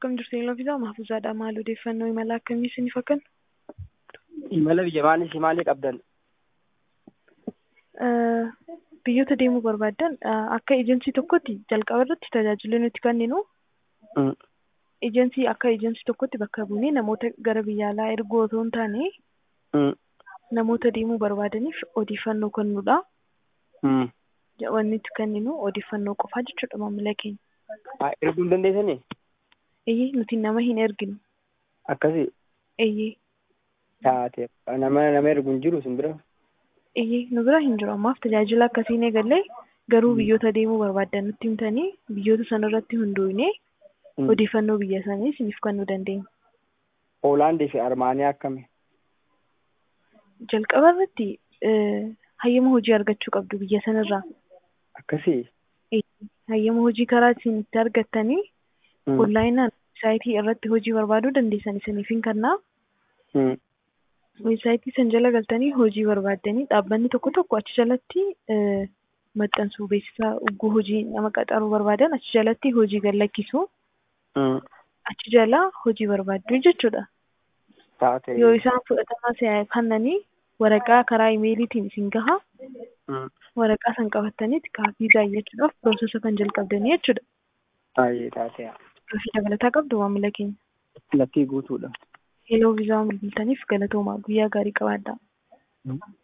Akkam jirtu Eeloo Mahfuuzaadha. Maal odeeffannoo imala akkamii isiniif akkan? Imala biyya maalii maalii qabdan? Biyyoota deemuu barbaaddan akka ejensii tokkotti jalqaba irratti tajaajila nuti kenninu ejensii akka ejensii tokkotti bakka buunee namoota gara biyya alaa erguu otoo hin taane namoota deemuu barbaadaniif odeeffannoo kennuudha. Wanni nuti kenninu odeeffannoo qofaa jechuudha maamila keenya. Erguu hin dandeessanii? Eeyyee nuti nama hin erginu. Akkasii? Eeyyee. Taate nama nama ergu hin jiru sin bira? Eeyyee nu bira hin jiru ammaaf tajaajila akkasiin eegallee garuu biyyoota deemuu barbaaddan nutti himtanii biyyoota sana irratti hundoofnee odeeffannoo biyya isaanii isiniif kennuu dandeenya. Hoolaandii fi Armaanii akkami? Jalqaba irratti hayyama hojii argachuu qabdu biyya sanarraa. Akkasii? Hayyama hojii karaa isin itti argattanii onlaayinaan weebsaayitii irratti hojii barbaaduu dandeessan isiniif hin kennaa. Weebsaayitii san jala galtanii hojii barbaaddanii dhaabbanni tokko tokko achi jalatti maxxansu beeksisa ugguu hojii nama qaxaruu barbaadan achi jalatti hojii gad lakkisu. Achi jala hojii barbaaddu jechuudha. Yoo isaan fudhatama kennanii waraqaa karaa imeeliitiin isin gaha. Waraqaa san qabattaniiti kaafii gaayyachuudhaaf piroosesa kan jalqabdanii jechuudha. Baay'ee taatee. Gaafii dabalataa qabdu maamila keenya. Lakkii guutuudha. Heloo viizaa bilbiltaniif galatoomaa guyyaa gaarii qabaadhaa.